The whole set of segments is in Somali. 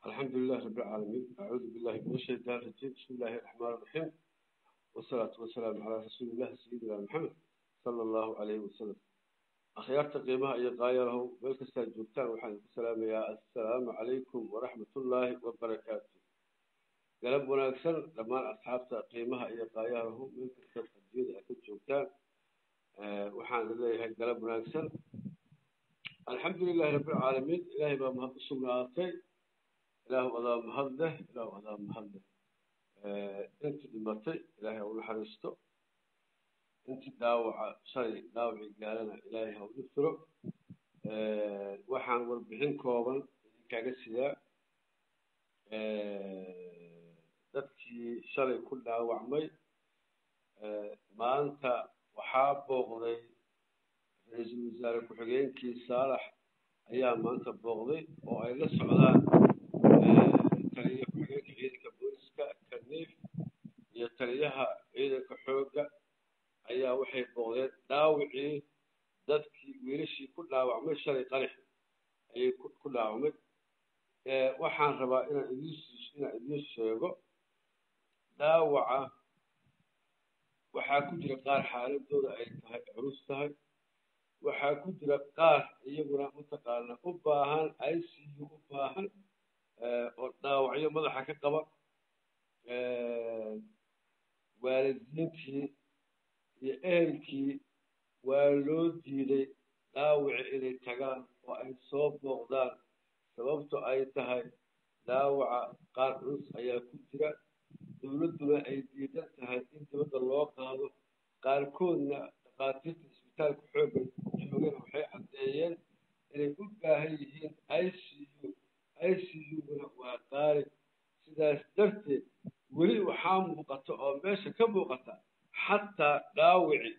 الحمد لله رب العالمين أعوذ بالله من الشيطان الرجيم بسم الله الرحمن الرحيم والصلاة والسلام على رسول الله سيدنا محمد صلى الله عليه وسلم أخيارت قيمها أي غاية له بالكسر جبتان وحان السلام يا السلام عليكم ورحمة الله وبركاته قلب ونكسر لما أصحاب قيمها أي غاية له بالكسر الجيد أكد جبتان أه وحان الله قلب ونكسر الحمد لله رب العالمين إلهي ما مهد سمعاتي إله أضاء مهده إله أضاء مهده أنت دمتي إلهي أول حرستو أنت داوع شيء داوع قالنا إلهي أول نفره وحان وربحين كوبا كاga sidaa dadkii shalay ku dhaawacmay maanta waxaa booqday ra-iisul wasaare ku-xigeenkii saalax ayaa maanta booqday oo ay la socdaan taliya ku-xigeenka ciidanka booliska kaniif iyo taliyaha ciidanka xoogga ayaa waxay booqdeen dhaawicii dadkii wiilashii ku dhaawacmay shalay qarax ayay ku dhaawacmay waxaan rabaa inaan idiin inaan idiin sheego dhaawaca waxaa ku jira qaar xaaladooda ay tahay culus tahay waxaa ku jira qaar iyaguna mataqaana u baahan i c u u baahan oo dhaawacyo madaxa ka qaba waalidiintii iyo ehelkii waa loo diiday dhaawaci inay tagaan oo ay soo booqdaan sababto ay tahay dhaawaca qaar culus ayaa ku jira dowladduna ay diidan tahay in dibadda loo qaado qaarkoodna dhakhaatiirta isbitaalka xoogga joogana waxay caddeeyeen inay u baahan yihiin i c u i c u-guna waa qaali sidaas darteed weli waxaa muuqata oo meesha ka muuqata xataa dhaawici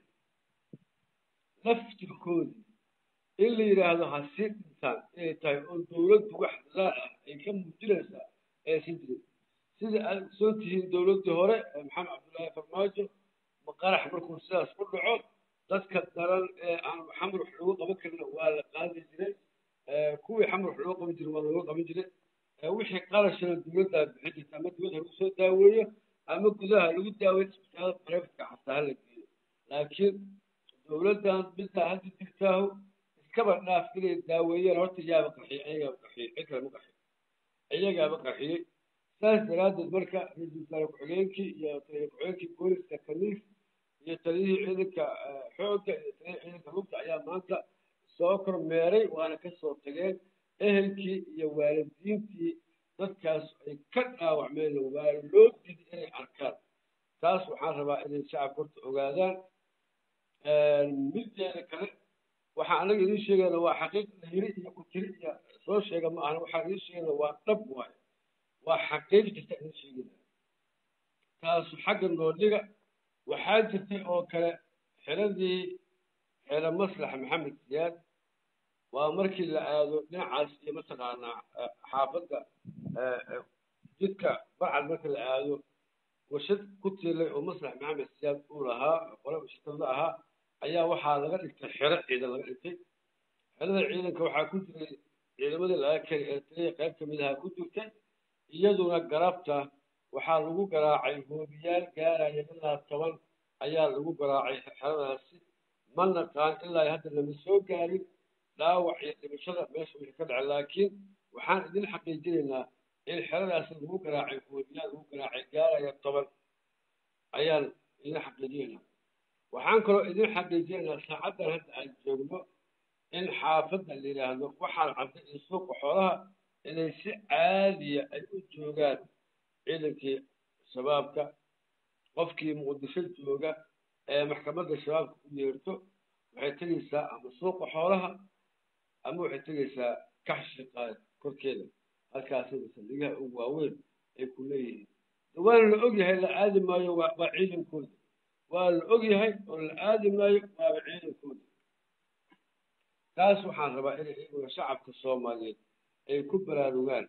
laftirkoodii in la yidhaahdo ha sii dhintaan inay tahay oo dowladdu wax laa ah ay ka muujinaysaa aysan jirin sida aad soo tihiin dowladdii hore ee maxamed cabdullaahi farmaajo maqarax markuu sidaas ku dhaco dadka daran ee aan xamar wax loogu qaban karina waa la qaadi jiray kuwii xamar wax loogu qaban jiray waa looga qaban jiray wixii qarashana dowladdaa bixin jirta ama dibadda lagu soo daaweeyo ama gudaha lagu daaweeyo isbitaalada barefka xataa hala geeyo laakiin dowladdan middaa hadda jirtaahu iskaba dhaaf inay daaweeyeen horta yaaba qarxiyey ayagaaba qarxiyey cid kale ma qarxiyo iyagaaba qarxiyey saas daraaddeed marka ra-iisul wasaare ku-xigeenkii iyo taliya ku-xigeenkii booliska kaniif iyo taliyihii ciidanka xoogga iyo taliyihii ciidanka lugta ayaa maanta soo kormeeray waana ka soo tageen ehelkii iyo waalidiintii dadkaas ay ka dhaawacmeen waa loo diiday inay arkaan taas waxaan rabaa inay shacabka horta ogaadaan mideeda kale waxaan anaga idiin sheegayna waa xaqiiq la yiri iyo ku tiri iyo soo sheega ma ahna waxaan idiin sheegayna waa dhab waayo waa xaqiiq jirta idiin sheegayna taasu xagga noodhiga waxaa jirtay oo kale xiradii xero maslax maxamed siyaad waa markii la aado dhinacaas iyo mataqaanaa xaafadda jidka barcad marka la aado warshad ku tiilay oo maslax maxamed siyaad uu lahaa qole warshadada ahaa ayaa waxaa laga dhigtay xero ciidan laga dhigtay xerada ciidanka waxaa ku jiray ciidamadii laga kari ee taliya qayb ka mid ahaa ku jirtay iyaduna garabta waxaa lagu garaacay hoobiyaal gaaraya ilaa toban ayaa lagu garaacay xeradaasi ma naqaan ilaa hadda lama soo gaarin dhaawac iyo dhimashada meesha wixii ka dhacay laakiin waxaan idin xaqiijinaynaa in xeradaasi lagu garaacay hoobiyaal lagu garaacay gaaraya toban ayaan idin xaqiijinaynaa waxaan kaloo idin xaqiijinaynaa saacaddan hadda aan joogno in xaafadda la yidhaahdo waxaan cadday iyo suuqa xoolaha inay si caadiya ay u joogaan ciidankii shabaabka qofkii muqdisho jooga ee maxkamadda shabaabka u yeerto waxay tegaysaa ama suuqa xoolaha ama waxay tegaysaa kaxshi qaad korkeeda halkaasina saldhigaha ugu waaweyn ay ku leeyihiin waana la ogyahay la aadi maayo waa ciidankooda waa la ogyahay oo la aadi maayo waaba ciidankooda taas waxaan rabaa inay iyaguna shacabka soomaaliyeed ay ku baraarugaan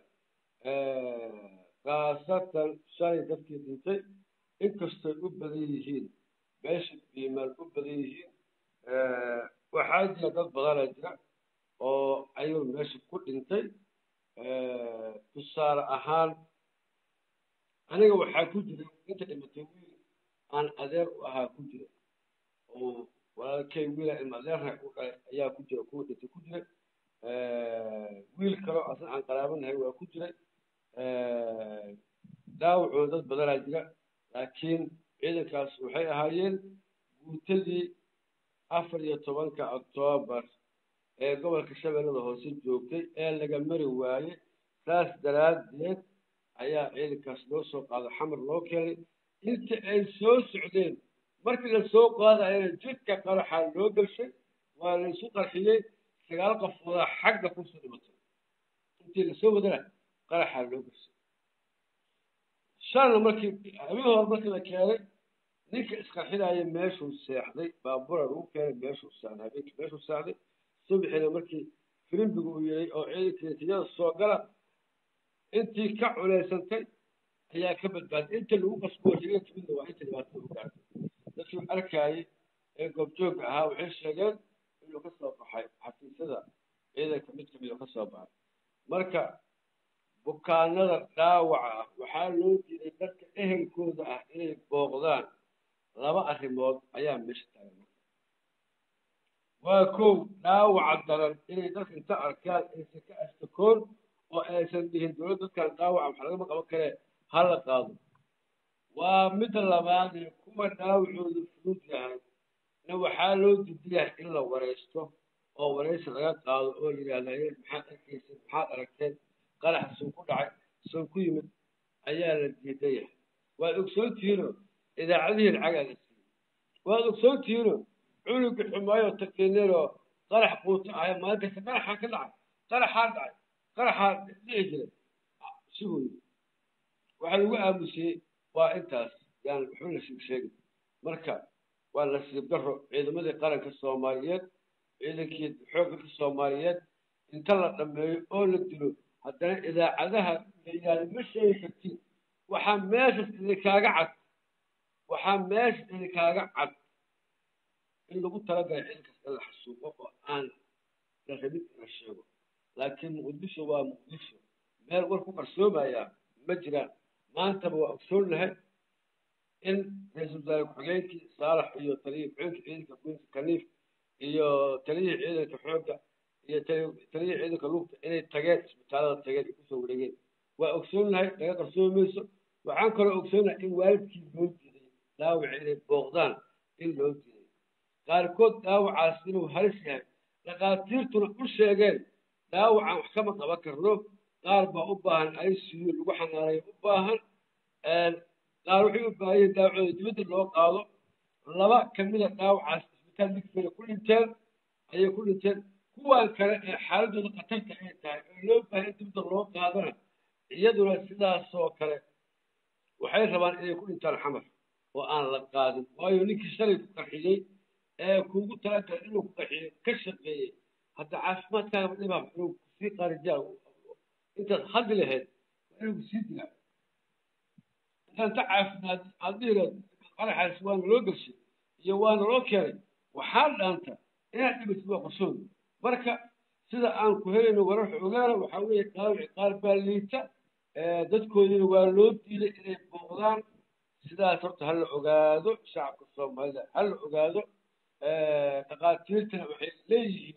khaasatan shalay dadkii dhintay inkastoy u badan yihiin meesha biimaal u badan yihiin waxaa jira dad badana jira oo ayuu meesha ku dhintay tusaale ahaan aniga waxaa ku jira inta dhimatay wiil aan adeer u ahaa ku jira oo walaalkay wiila ilma adeerna u dhalay ayaa ku jira kuwa dhintay ku jira wiil kaloo asna aan qaraabanahay waa ku jiray dhaawacooda dad badanaa jira laakiin ciidankaas waxay ahaayeen guutadii afar iyo tobanka oktoobar ee gobolka shabeellada hoose joogtay ee laga mari waaye saas daraaddeed ayaa ciidankaas loo soo qaado xamar loo keenay inta ay soo socdeen markii la soo qaadayana jidka qaraxaa loo gashay waa la isu qarxiyey sagaal qofoodaa xagga kusoo dhimatay intii lasoo wadana qaraxaa loo gashay shalna markii habeen hore markii la keenay ninka isqarxinaya meeshuu seexday baabura lagu keenay meeshuu seexday habeenkii meeshuu seexday subaxina markii firimbigu uu yeeyey oo ciidankii tiyada soo gala intii ka culeysantay ayaa ka badbaaday inta lagu qasbo riga timidna waa inta dhibaatada u gaartay dadkii arkaayay ee goobjoogga ahaa waxay sheegeen inuu ka soo baxay xafiisyada ciidanka mid kamid oo ka soo baxay marka bukaanada dhaawaca ah waxaa loo diiday dadka ehelkooda ah inay booqdaan laba arrimood ayaa meesha taagan waa kow dhaawaca daran inay dadka inta arkaan aysan ka ashtakoon oo aysan dhihin dowlad dadkan dhaawaca wax lagama qaban karee ha la qaado waa midda labaadee kuwa dhaawacooda fudud yahay na waxaa loo diidayaa in la waraysto oo waraysi laga qaado oo yidhaahda maxaad arkayseen maxaad aragteen qarax suu ku dhacay soo ku yimid ayaa la diidan yahay waad ogsoontihiinoo idaacadihii lacagaa la siiyey waad ogsoontihiinoo cunuga xumaayo takiineenoo qarax quuto ahay maalinkasta qaraxaa ka dhacay qaraxaa dhacay qaraxaa dhici jiray siduu yidhi waxaa lagu aamusiyey waa intaas yaan waxba la sheeg sheegin marka waa nasiib daro ciidamadii qaranka soomaaliyeed ciidankii xoogganka soomaaliyeed inta la dhammeeyo oo la dilo haddana idaacadaha la yidhahda ma sheegi kartid waxaa meeshas idinkaaga cad waxaa meeshas idinkaaga cad in lagu talagalay ciidankaas in la xasuuqo oo aan la rabin in la sheego laakiin muqdisho waa muqdisho meel war ku qarsoomayaa ma jiraan maantaba waa ogsoon lahay in ra-iisul wasaare ku-xigeenkii saalax iyo taliyihii ku-xigeenka ciidanka queenka kaniif iyo taliyihii ciidanka xoogga iyo taliyihii ciidanka lugta inay tageen isbitaalada tageen ay kusoo wareegeen waa ogsoon lahay laga qarsoomi mayso waxaan kaloo ogsoon lahay in waalidkii loo diiday dhaawaca inay booqdaan in loo diiday qaarkood dhaawacaas inuu halis yahay dhakhaatiirtuna u sheegeen dhaawacan wax kama qaban karno qaar baa u baahan icu lagu xanaanayo u baahan qaar waxay u baahan yihiin dhaawacooda dibadda loo qaado laba kamida dhaawacaas isbitaal digfeeda ku dhinteen ayay ku dhinteen kuwan kale ee xaaladooda khatarta ay tahay oo loo baahan in dibadda loo qaadana iyaduna sidaasoo kale waxay rabaan inay ku dhintaan xamar oo aan la qaadin waayo ninkii shalay ku qarxiyey ee kuugu talagalay inuu ku qarxiyo ka shaqeeyey hadda caafimaadkaaga dhibaa inuu kusii qaarijiyaa intaad haddi lahayd waa inuu kusii dilaa intaan ta caafimaad aad dhihilaad qaraxaas waana loo geshay iyo waana loo keenay waxaa dhaanta inaad dhimatid waa qorsoon marka sida aan ku helayno wararka ogaana waxaa weeye dhaawici qaar baa liita dadkoodiina waa loo diiday inay booqdaan sidaas horta hala ogaado shacabka soomaalida hala ogaado dhakhaatiirtana waxay leeyihiin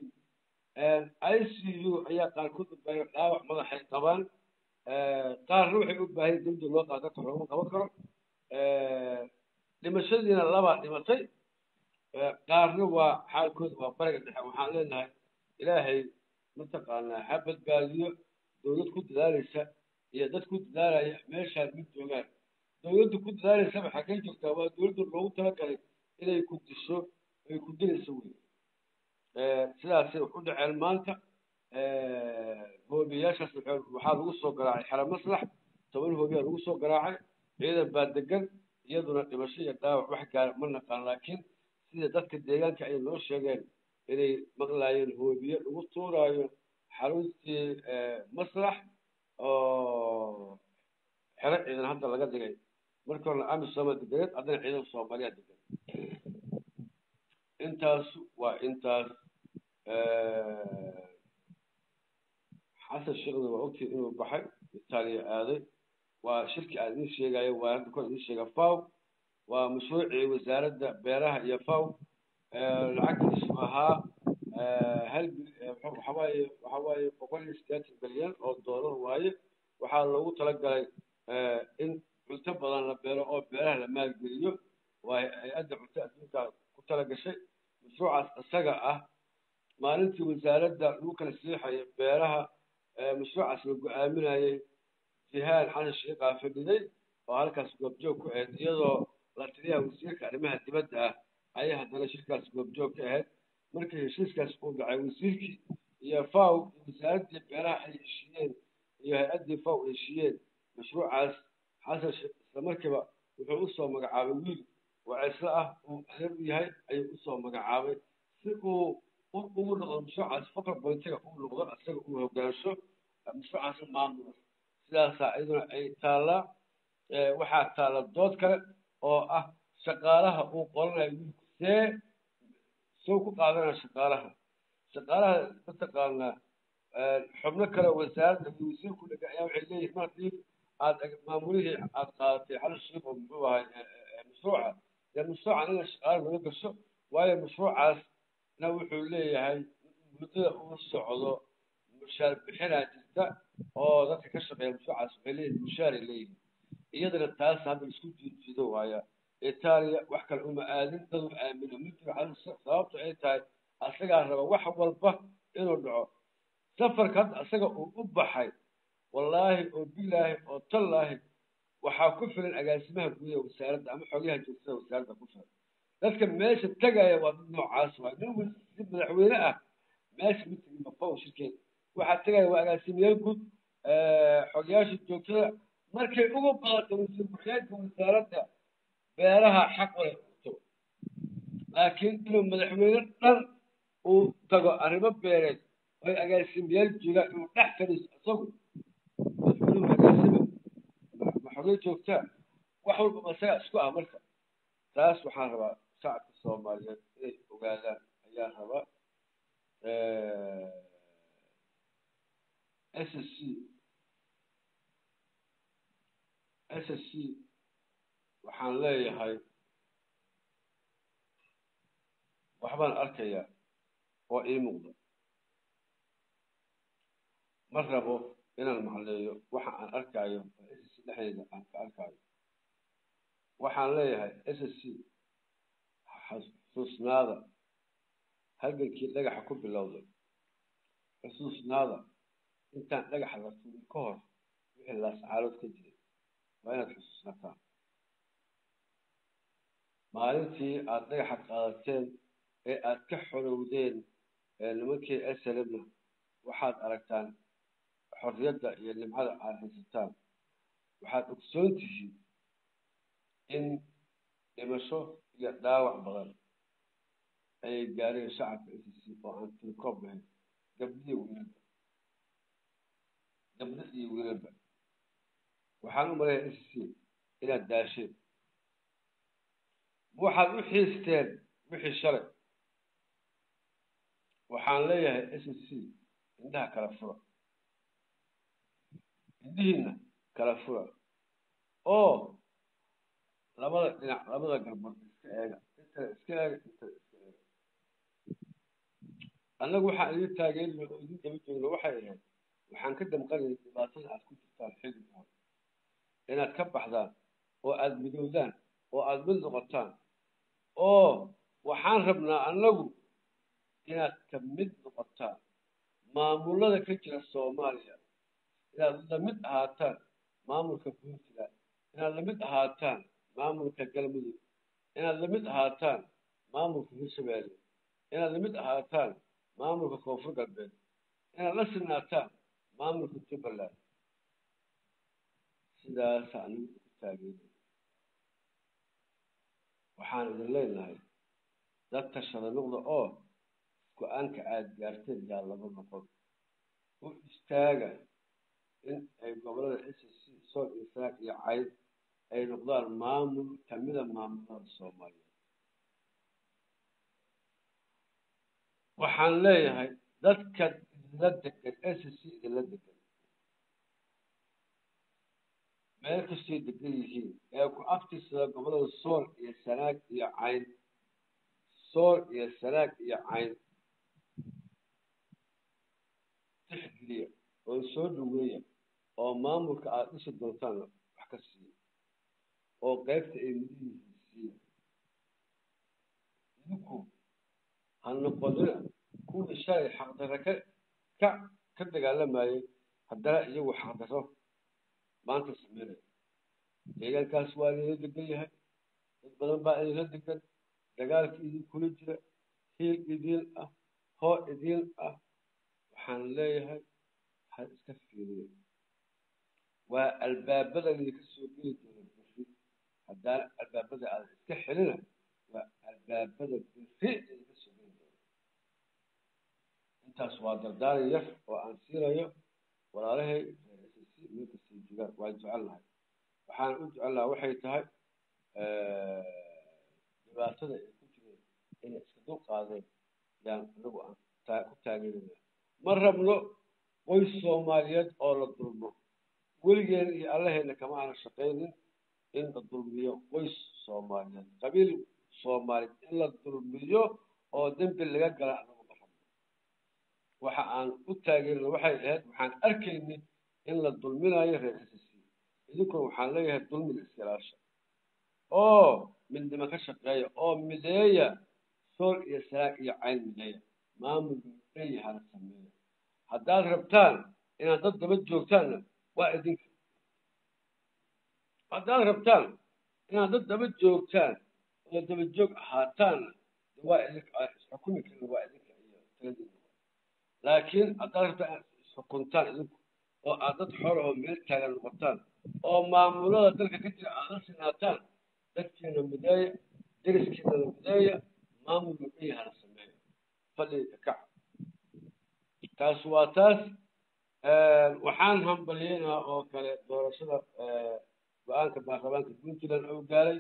i c u ayaa qaarkood u baahan dhaawac madaxay qabaan qaarna waxay u baahan dibda loo qaado dadka looma qaban karo dhimashadiina labaa dhimatay qaarna waa xaalkooda waa bariga dhexe waxaan leenahay ilaahay mataqaanaa ha badbaadiyo dowlad ku dadaalaysa iyo dad ku dadaalaya meeshaan mid joogaan dowladda ku dadaalaysaba xaggay joogtaa waa dowladda loogu talagalay inay ku disho ay ku dilayso wey sidaasay wax u dhaceen maanta hoobiyaashaas waxaa lagu soo garaacay xero maslax toban hoobiyaa lagu soo garaacay ciidan baa degan iyaduna dhimasho iyo dhaawac wax gaara ma naqaan laakiin sida dadka deegaanka ay noo sheegeen inay maqlaayeen hoobiye lagu tuuraayo xaruntii maslax oo xero ciidan hadda laga dhigay markii horena amisoma deganeed haddana ciidan soomaaliya degan intaas waa intaas xasan sheekhna waa ogtihiin inuu baxay itaaliya aaday waa shirki aan idiin sheegayo waa hadda kor idiin sheega faw waa mashruucii wasaaradda beeraha iyo faw lacagtiisu ahaa hal waxawaaye waxawaaye boqol iyo siddeetan bilyan oo doolar waaye waxaa loogu talagalay in cunto badan la beero oo beeraha la maalgeliyo waa hay-adda cunto adduunka ku tala gashay mashruucaas isaga ah maalintii wasaaradda lagu kala siixayo beeraha mashruucaas la go-aaminayay jihaan xasan sheekhaa fadhiday oo halkaas goobjoog ku ahayd iyadoo la taliyaha wasiirka arrimaha dibadda ah ayay haddana shirkaas goobjoog ka ahayd markii heshiiskaas uu dhacay wasiirkii iyo faw iyo wasaaraddii beeraha ay heshiiyeen iyo hay-addii faw ay heshiiyeen mashruucaas xasan sheekh isla markiiba wuxuu usoo magacaabay wiil wacislo ah uu adeer u yahay ayuu usoo magacaabay si uu ugu noqdo mashruucaas fakar bolitiga uu noqdo isaga uu hogaansho mashruucaas maamulo sidaasaa iyaduna ay taallaa waxaa taalla dood kale oo ah shaqaalaha uu qoranayo wiilku see soo ku qaadanaya shaqaalaha shaqaalaha mataqaanaa xubno kale wasaaradda iyo wasiirku dhega ayaa waxay leeyihin mar haddii aad maamulihii aad qaadatay xal sheekh oo muxuu ahay mashruuca dee mashruuca ina shaqaala laga gasho waayo mashruucaasna wuxuu leeyahay muddada uu socdo mushaar bixinaa jirta oo dadka ka shaqeeya mashruucaas waxay leeyihin mushaaray leeyihin iyadana taas hadda isku jiijiido waaya itaaliya wax kale uma aadin dadu aamino ma jiro sababto ay tahay asagaa raba wax walba inuu dhaco safarka hadda asaga uu u baxay wallaahi oo bilaahi oo tallaahi waxaa ku filan agaasimaha guud ee wasaaradda ama xogyaha joogtada wasaaradda ku filan dadka meesha tegaya waa dad noocaas waay nin si madaxweyne ah meesha ma tegin mafaw shirkeed waxaa tegaya waa agaasimayaal guud xogyaasha joogtada markay ugu badato wasiir ku-xigeenka wasaaradda beeraha xaq u leh to laakiin inuu madaxweyne dhan uu tago arrimo beereed oy agaasimayaal joogaan inuu dhex fadhiiso isagu madaxweynuhu agaasima ma xogey joogtaa wax walba masaga isku ah marka taas waxaan rabaa shacabka soomaaliyeed inay ogaadaan ayaa rabaa s s c s s c waxaan leeyahay waxbaan arkayaa oo ii muuqda ma rabo inaan macleeyo waxa aan arkaayo oo s s c dhexdeeda aan ka arkaayo waxaan leeyahay s s c xusuusnaada halgankii dhagaxa ku bilowday xusuusnaada intaan dhagaxa la tuurin ka hor wixii laascaalood ka jiray waa inaad xusuusnataan maalintii aada dhagaxa qaadateen ee aada ka xorowdeen nimankii slmna waxaad aragtaan xorriyadda iyo nimcada aad haysataan waxaad ogsoon tihiin in dhimasho iyo dhaawac badan ayay gaareen shacabka s c oo aan tilkoob lahayn gabdhiyo wiilba gabdho iyo wiilalba waxaan u maleeyaa s c inaad daasheen waxaad u xiisteen wixii shalay waxaan leeyahay s c indhaha kala fura indhihiina kala fura oo labada dhinac labada garbood iska eega intana iska eega intana iska eega annagu waxaan idin taageerina oo idin daba joogna waxay ahayd waxaan ka damqanayna dhibaatada aad ku jirtaan xilliga hore inaad ka baxdaan oo aada midowdaan oo aada mid noqotaan oo waxaan rabnaa annagu inaad ka mid noqotaan maamulada ka jira soomaaliya inaad lamid ahaataan maamulka puntland inaad lamid ahaataan maamulka galmudug inaad lamid ahaataan maamulka hirshabeelle inaad lamid ahaataan maamulka koonfur galbeed inaad la sinaataan maamulka jubbaland sidaasa anigu ku taageeray waxaan idin leenahay dad tashada noqda oo go-aanka aada gaarteen yaa laba noqon u istaaga in ay gobolada s c sool iyo sanaag iyo cayd ay noqdaan maamul kamida maamulada soomaaliyeed waxaan leeyahay dadka idinla degan s c idinla degan meel kastay degan yihiin ee ku aftirsada gobolada sool iyo sanaag iyo cayn sool iyo sanaag iyo cayn tixgeliya oo soo dhaweeya oo maamulka aada dhisi doontaan wax ka siiya oo qaybta ay midihiisa siiya idinku ha noqonina kuwii shalay xaqdarre ka ka ka dagaalamayay haddana iyagu xaqdarro maanta sameynaya deegaankaas waa idinla degan yahay dad badan baa idinla degan dagaalka idinkula jira hiil idiin ah hoo idiin ah waxaan leeyahay ha iska fiiriya waa albaabada idinka soo geli doona biri haddana albaabada aada iska xelina waa albaabada biri idinka soo geli doona intaas waa dardaari yar oo aan siinayo walaalahay meelkastay joogaan waan jecelnahay waxaan u jecelnaha waxay tahay dhibaatada ay ku jireen inay iska dul qaadeen yaan anagu aan ku taageerina ma rabno qoys soomaaliyeed oo la dulmo weligeena iyo allaheena kama aana shaqaynin in la dulmiyo qoys soomaaliyeed qabiil soomaaliyeed in la dulmiyo oo dembi laga gala anagu ma rabno waxa aan u taageerina waxay ahayd waxaan arkaynay in la dulminayo reer s c idinkuna waxaan leeyahay dulmiga iskalaasha oo midnimo ka shaqeeya oo mideeya sool iyo sanaag iyo cayn mideeya maamulka dhan yahana sameeya haddaad rabtaan inaad dad daba joogtaanna waa idinka haddaad rabtaan inaad dad daba joogtaan oo daba joog ahaataanna waa idinka isxukumi karin waa idinka iyo taladiina laakiin haddaad rabtaan inaad isxukuntaan idinku oo aad dad xor oo meel taagan noqotaan oo maamulada dalka ka jira aada la sinaataan dadkiina mideeya deriskiinana mideeya maamulka dhan yahana sameeya fadhiga kaca taas waa taas waxaan hambalyeynaa oo kale doorashada go-aanka baarlamaanka puntland oo gaaray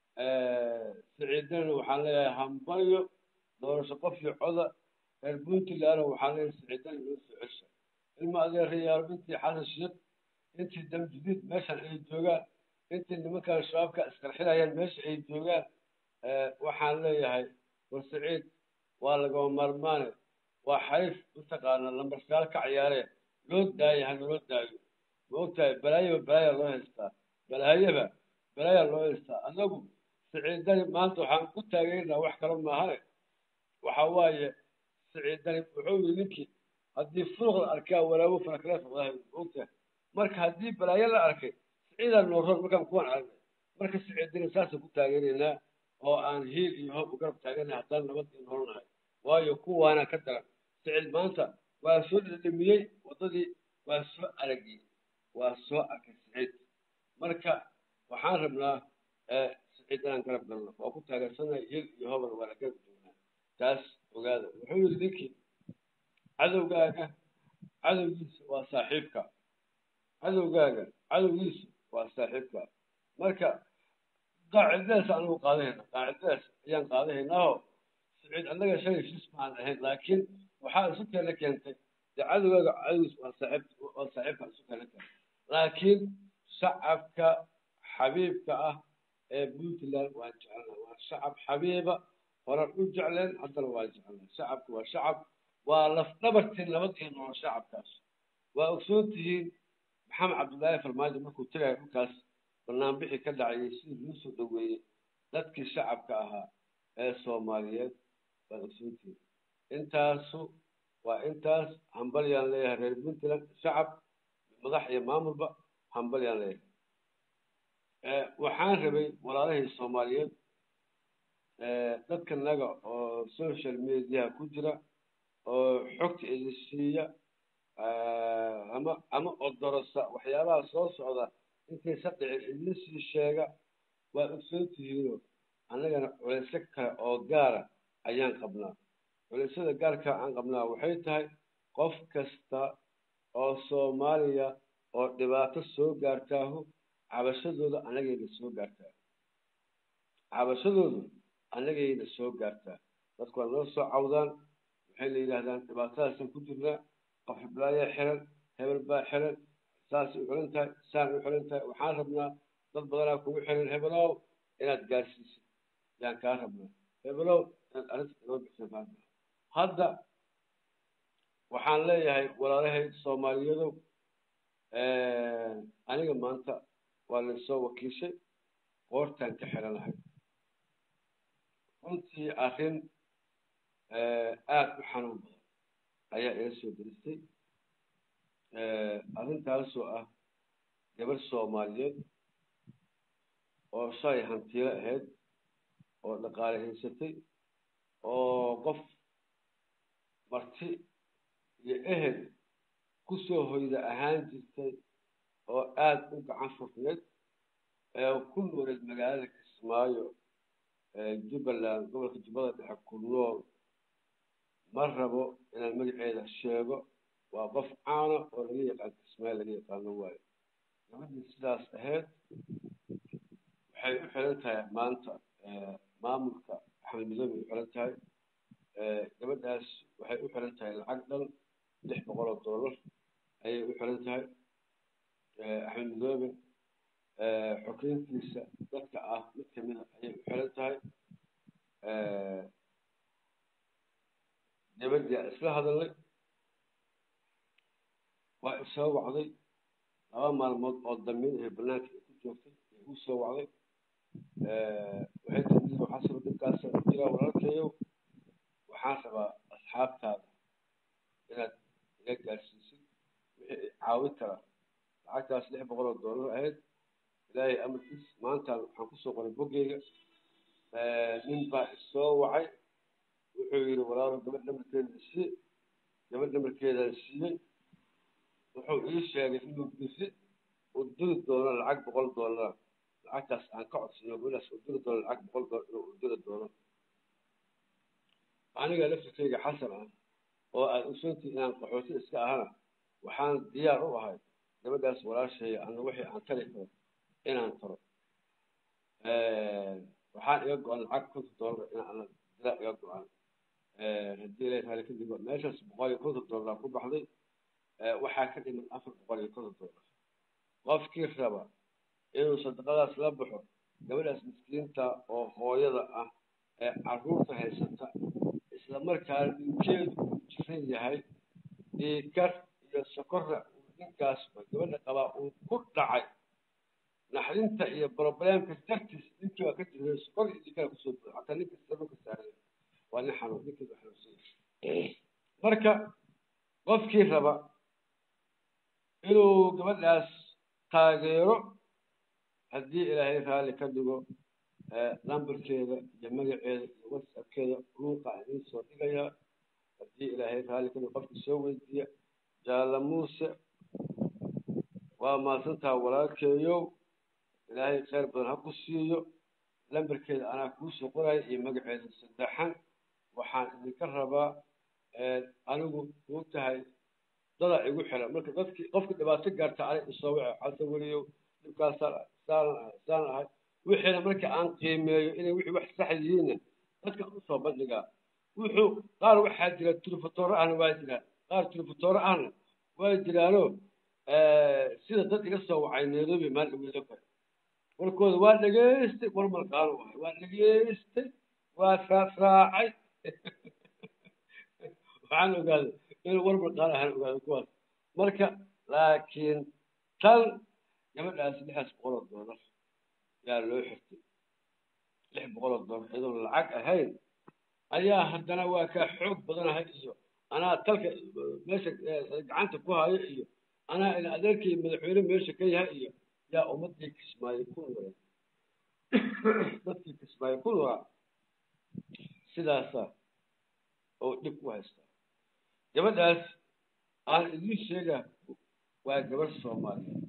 siciidana waxaan leeyahay hambalyo doorasho qof iyo coda reer puntlandna waxaan leeyahay siciidana inoo soo cesha ilma adeerayaal intii xasan sheekh intii dam jadiid meeshan ay joogaan intii nimankan shabaabka isqarxinayaan meesha ay joogaan waxaan leeyahay war siciid waa lagama maarmaane waa xariif mataqaana lambarsaal ka ciyaaree loo daaya hana loo daayo ma ogtahay balaayaba balaaya loo haystaa balaayaba balaaya loo haystaa anagu siciidani maanta waxaan ku taageernaa wax kale maahane waxa waaye siciidani wuxuu yii ninkii haddii furuq la arkaa walaawo farakaleef wadahay ma ogtahay marka haddii balaayo la arkay siciidaa nooroon markaan kuwan aragnay marka siciidani saasaan ku taageeraynaa oo aan hiil iyo hoob u garab taaganay haddaan nabad iyo nolonahay waayo kuwaana ka daran sicid maanta waa soo dhedhemiyey waddadii waa soo aragiyey waa soo arkay siciid marka waxaan rabnaa siciid inaan garab galno waa ku taageersanay hiil iyo hoobana waana garab joognaa taas ogaada wuxuu yidhi ninkii cadowgaaga cadowgiisa waa saaxiibka cadowgaaga cadowgiisa waa saaxiibka marka qaacidadaas anagu qaadahayna qaacidadaas ayaan qaadahaynaao siciid annaga shalay shis maan ahayn laakiin waxaa isu keena keentay dee cadowgaaga cadowgiis waa saaxiib waa saaxiibka isu keena keentay laakiin shacabka xabiibka ah ee puntland waan jecelnaa waa shacab xabiiba horan u jecleen haddana waa jecelnaa shacabka waa shacab waa lafdhabartii nabad iyo nolol shacabkaas waa ogsoon tihiin maxamed cabdullaahi farmaajo markuu tagayo dhulkaas banaanbixi ka dhacayay sidii loo soo dhaweeyey dadkii shacabka ahaa ee soomaaliyeed waad ogsoontihiin intaasu waa intaas hambalyaan leeyahay reer puntland shacab madax iyo maamulba hambalyaan leeyahay waxaan rabay walaalahii soomaaliyeed dadka naga oo social mediaha ku jira oo xogta idin siiya ama ama odorosa waxyaabaha soo socda intaysa dhicin idin sii sheega waad ogsoon tihiino annagana culeysyo kale oo gaara ayaan qabnaa culeysyada gaarka aan qabnaa waxay tahay qof kasta oo soomaaliya oo dhibaato soo gaartaahu cabashadooda annagayna soo gaartaa cabashadoodu annagayna soo gaartaa dadku waa noo soo cawdaan waxay la yidhaahdaan dhibaatadaasaan ku jirnaa qof hiblaayaa xiran hebel baa xiran saasay u xiran tahay saan u xiran tahay waxaan rabnaa dad badanaa kugu xiran hebelow inaad gaarsiisid yaan kaa rabnaa hebelow inaad arrinta inoo bixisa kaa rabnaa hadda waxaan leeyahay walaalahay soomaaliyadow aniga maanta waa laysoo wakiishay qoortaan ka xiranahay runtii arrin aada u xanuun badan ayaa ila soo deristay arrintaasoo ah gabar soomaaliyeed oo shalay hantiilo ahayd oo dhaqaale haysatay oo qof marti iyo ehel kusoo hoyda ahaan jirtay oo aada u gacan furneed ku nooleed magaalada kismaayo jubbaland gobolka jubbada dhexe ku nool ma rabo inaan magaceeda sheego waa qof caana oo laga yaqaan kismaayo laga yaqaano waayo gabadhii sidaas ahayd waxay u xiran tahay maanta maamulka axmed midoobe u xiran tahay gabadhaas waxay u xiran tahay lacag dhan lix boqol oo dollar ayay u xiran tahay axmed midoobe xogeyntiisa dadka ah mid kamida ayay u xiran tahay gabadii aan isla hadalnay waa isoo wacday laba maalmood oo damiin ahe banaanka ay ku joogtay ay igu soo wacday waxay tii waxaa saba dhibkaasa ku jiraa walaalkayow waxaan rabaa asxaabtaada inaad iga gaarsiisid wixii ay caawin karaa lacagtaas lix boqol oo dollar ahayd ilaahay amarkiis maantaan waxaan kusoo qoray boggeyga nin baa isoo wacay wuxuu yidhi walaalo gabadh dhamarkeeda sii gabadh dhamarkeedaan siiyey wuxuu ii sheegay inuu bisi u diri doono lacag boqol dollar lacagtaas aan ka codsano gabadhaas u diri doono lacag boqol dollar inuu u diri doono aniga laftirkeyga xasan ah oo aad ogsoontii inaan qaxooti iska ahana waxaan diyaar u ahay gabadhaas walaasheeya ana wixii aan tari karo inaan taro waxaan iga go-an lacag konton dollar inaan dila iga go-an haddii ilaahay taala kadib meeshaas boqol iyo konton dollar ku baxday waxaa ka dhiman afar boqol iyo konton dollar qofkii raba inuu sadaqadaas la baxo gabadhaas miskiinta oo hooyada ah ee caruurta haysata isla markaana ninkeedu uu jiran yahay dhiikar iyo sokorra uu ninkaas gabadha qabaa uu ku dhacay naxdinta iyo problemka dartiis ninkii waa ka jiray sokor iyo dhiikara kusoo buuxo hataa ninka sababka saaray waa nin xanuun ninkeedu xanuunsan marka qofkii raba inuu gabadhaas taageero haddii ilaahay raalli ka dhigo lambarkeeda iyo magaceeda iyo whatsappkeeda luuqa idiin soo dhigayaa haddii ilaahay raalli ka dhigo qofkii soo weydiiya jaala muuse waa mahadsantaha walaalkeeyow ilaahay kheyr badan ha ku siiyo lambarkeeda anaa kuu soo qoraya iyo magaceeda saddexan waxaan idinka rabaa anigu kuu tahay dada igu xiran marka dadkii qofka dhibaato gaarta ani isoo wace xasa weliyow dhibkaasaan saanan ahay saanan ahay wixiina marka aan qiimeeyo inay wixii wax sax yihiinna dadka usoo bandhigaa wuxuu qaar waxaa jira turufatooro ahna waa jiraan qaar turufatooro ahna waa jiraano sida dad iga soo wacay nairobi maal dhaweedo kale warkooda waa dhegaystay war malqaano wahay waa dhegaystay waa raafraacay waxaan ogaaday inuu war malqaano ahaan ogaado kuwaas marka laakiin tan gabadhaas lixaas boqol oo doolar yaa loo xirtay lix boqol oo doolar iyadoon lacag ahayn ayaa haddana waa kaa xoog badanahay iyo anaa talka meesha gacanta ku hayo iyo anaa ina adeerkii madaxweyne meesha ka yahay iyo yaa ummadii kismaayo ku noolay dadkii kismaayo ku noolaa sidaasa oo dhib ku haystaa gabadhaas aan idiin sheega waa gabadh soomaaliyeed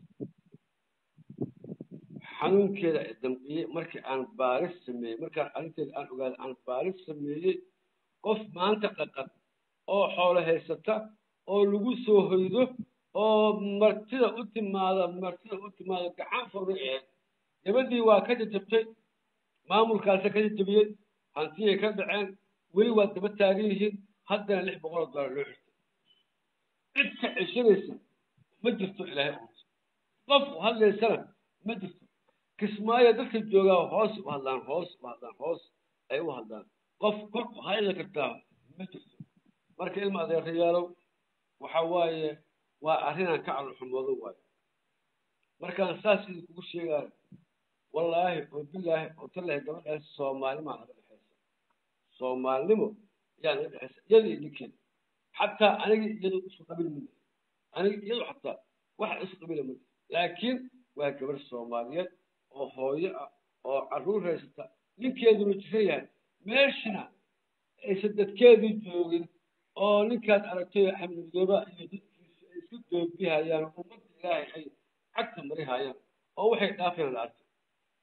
xanuunkeeda damqiyey markii aan baaris sameeyey markaan arrinteeda aan ogaaday aan baaris sameeyey qof maanta dhaqan oo xoolo haysata oo lagu soo hoydo oo martida u timaada martida u timaada gacan furna ahayd gabadhii waa ka jajabtay maamulkaasa ka jajabiyey hantiyay ka dhaceen weli waa daba taagan yihiin haddana lix boqol oo dollar loo xirtay cid ka ceshanaysa ma jirto ilaahay uunta qof hadlaysana ma jirto kismaayo dadka joogaa hoos u hadlaan hoos u hadlaan hoos ay u hadlaan qof kor u hadli kartaa ma jirto marka ilma adeerayaalow waxa waaye waa arrinaan ka calolxumoodo waayo markaan saas idin kugu sheegaayo wallaahi oo bilaahi oo tallahi gabadhaas soomaalnimaa naga dhexaysa soomaalnimo ayaa naga dhexaysa iyada iyo ninkeeda xataa aniga iyadu isu qabil mid aniga iyadu xataa wax isu qabila mid laakiin waa gabadh soomaaliyeed oo hooyo ah oo carruur haysata ninkeeduna jiran yahay meeshana aysan dadkeedii joogin oo ninkaad aragtay xamdi midooba iyo dadkiisa ay isku doobihayaan ummadda ilaahay ay cagta marihayaan oo waxay dhaafayaan la arkay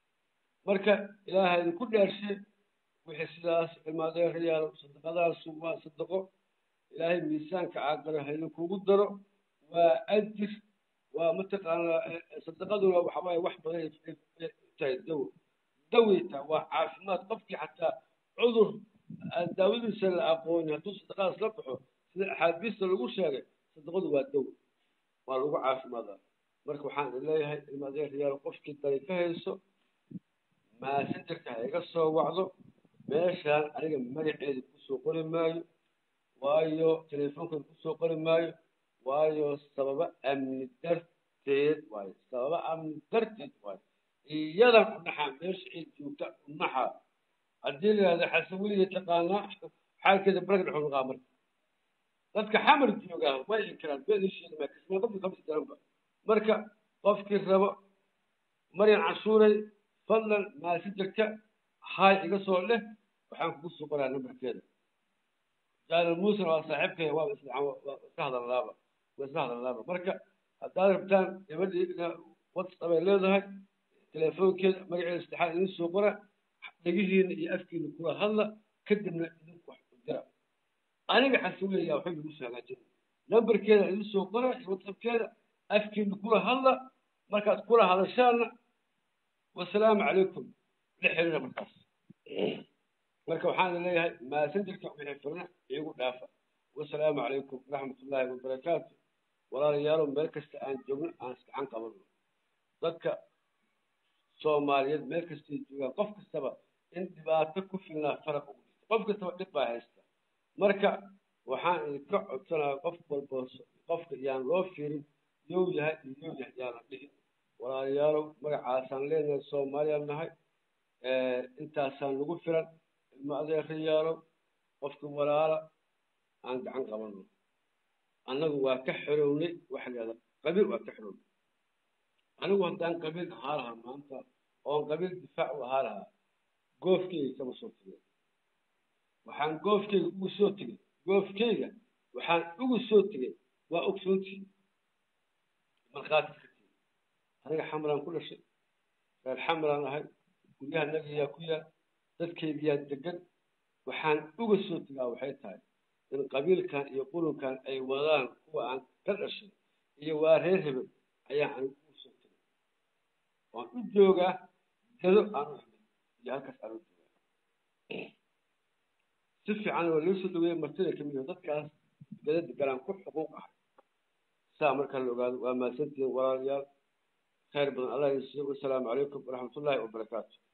marka ilaahay idinku dhaarshe wixii sidaas ilmaadeerayaal sadaqadaasu waa sadaqo ilaahay miisaanka caaqara ha idinkugu daro waa ajir waa mataqaanaa sadaqaduna waxa waaye wax badan ay tahay dawo daweyta waa caafimaad qofkii xataa cudur aan daawadiisa la aqoonin hadduu sadaqadaas la baxo sida axaadiista lagu sheegay sadaqadu waa dawo waa lagu caafimaadaa marka waxaan idin leeyahay ilmaadeerayaal qofkii dari ka hayso maasinjarka ha iga soo wacdo meeshaan aniga magaceeda kusoo qori maayo waayo teleefoonkeeda kusoo qori maayo waayo sababa amni darteed waayo sababa amni darteed waayo iyadan unaxaa meesha ay joogta unaxaa haddii la yidhahda xasan weliga taqaanaa xaalkeeda baraga dhexu noqaa marka dadka xamar joogaa way inkiraan beedisheeda kismaa qofkii qabsi daranba marka qofkii rabo maryan cashuuray fadlan maasinjarka haay iga soo leh waxaan kugu soo qoraa nambarkeeda jaalal muusena waa saaxiibkaya waa iska hadalnaaba waa iska hadalnaaba marka haddaad rabtaan gabadhii whatsapp ay leedahay teleefoonkeeda magaceeda saddexaad idin soo qora dhegihiina iyo afkiina kula hadla kadibna idinku wax u dira aniga xasuulaya waxay lagu soo hagaajin nambarkeeda idin soo qora iyo whatsappkeeda afkiina kula hadla markaad kula hadashaana wasalaamu calaykum la xiriira markaas marka waxaan leeyahay maasenjarka wixii firna iigu dhaafa wasalaamu calaykum waraxmatullaahi wabarakaatu walaalayaalow meel kasta aan joogno aan iskacan qabano dadka soomaaliyeed meel kastay joogaan qof kastaba in dhibaato ku filnaa faraq ugu jirta qof kastaba dhib baa haysta marka waxaan idinka codsanaya qof walba qofka yaan loo fiirin yow yahay iyo yow yahay yaana dhihi walaalayaalow magacaasaan leenahay soomaaliyaan nahay intaasaan lagu filan ilmo adeerayaalow qofka walaala aan gacan qabano annagu waa ka xorownay waxa la yihahda qabiil waa ka xorownay anigu haddaan qabiil ahaa lahaa maanta oon qabiil difaac u ahaa lahaa goofkeyga kama soo tegay waxaan goofkeyga ugu soo tegay goofkeyga waxaan ugu soo tegay waa ogsoontii markhaati ka tegay aniga xamraan ku dhashay reer xamraan ahay guryaha nagayaa ku yaal dadkeygiyaa degan waxaan uga soo tegaa waxay tahay in qabiilkan iyo qulunkan ay wadaan kuwa aan ka dhashay iyo waa reer hebel ayaa anigu ugu soo tegay waan u joogaa gado aan u himay iyo halkaas aan u joogaa si fiican waa loo soo dhaweeyey martida ka mid ah dadkaas gada deganaan ku xuquuq ahay saa markaa la ogaado waa mahadsantihiin walaalayaal khayr badan allah idin siiyo wasalaamu calaykum waraxmatullaahi wabarakaatu